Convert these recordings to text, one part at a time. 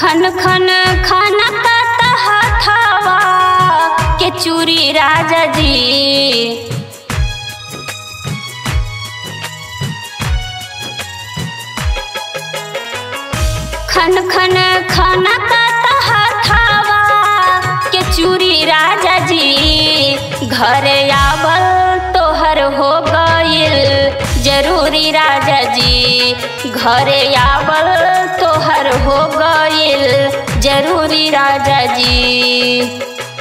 खन खन खाना का हथावा के चूरी राजा जी खन खन खाना का हथावा के चूरी राजा जी घर आवल तोहर हो गइल जरूरी राजा जी घर आवल तोहर हो गइल जरूरी राजा जी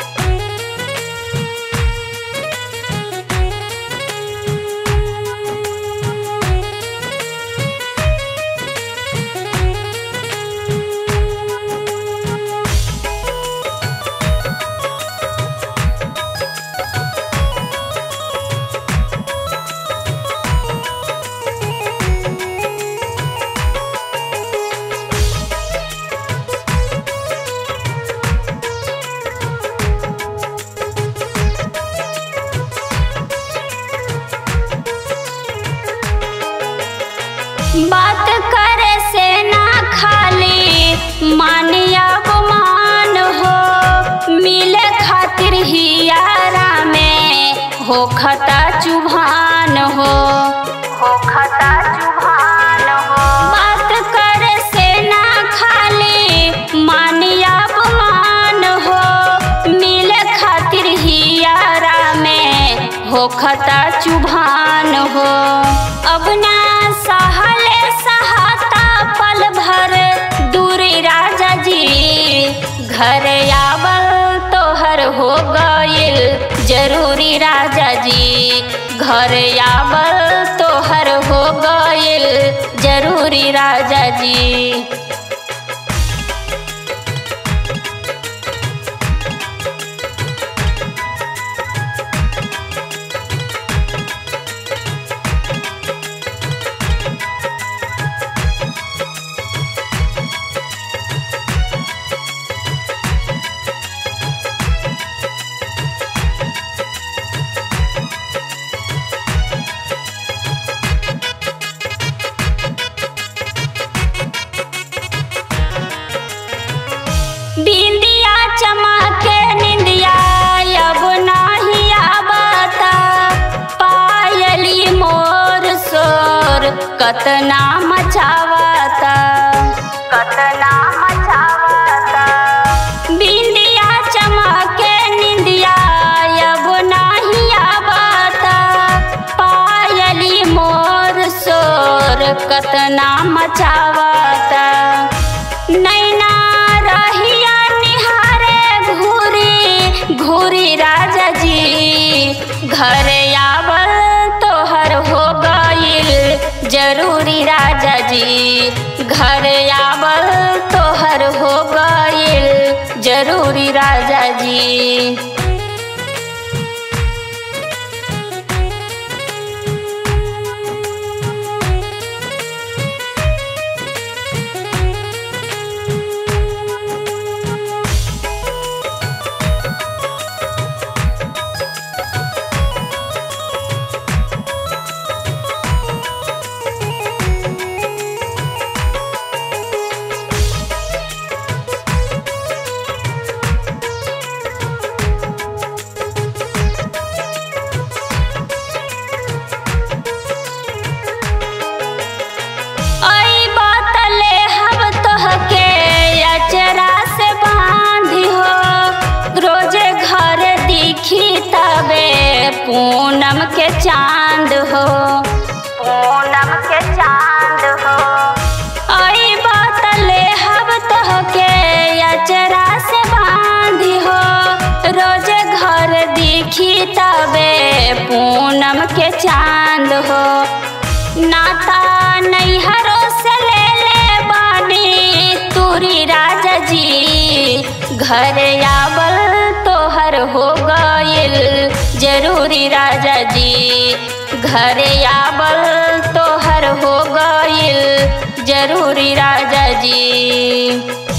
बात करे से ना खाली मानिया गुमान हो मिले खातिर ही यारा में हो खता चुभान हो हो खता चुभान हो बात करे से ना खाली मानिया गुमान हो मिले खातिर ही यारा में हो खता चुभान हो अब ना सहले सहाता पल भर दूरी राजा जी घर आवल तोहर हो गइल जरूरी राजा जी घर आवल तोहर हो गइल जरूरी राजा जी बिंदिया चमके निंदिया अब नाही आवता पायली मोर सोर कतना मचावता कतना मचावता बिंदिया चमके निंदिया अब नाही आवता पायली मोर सोर कतना मचावता नैना रहिया निहारे घूरी घूरी राजा जी घर आवल तोहर हो गइल जरूरी राजा जी घर आवल तोहर हो गइल जरूरी राजा जी आई बातले हम तोहके अचरा से बांधी हो रोजे घर दिखी तबे पूनम के चांद हो पूनम के चांद हो आई बातले हम तोहके अचरा से बांधी हो रोजे घर दिखी तबे पूनम के चांद हो नाता नैहरों से ले ले बानी तूरी राजा जी घर आवल तोहर हो गइल जरूरी राजा जी घर आवल तोहर हो गइल जरूरी राजा जी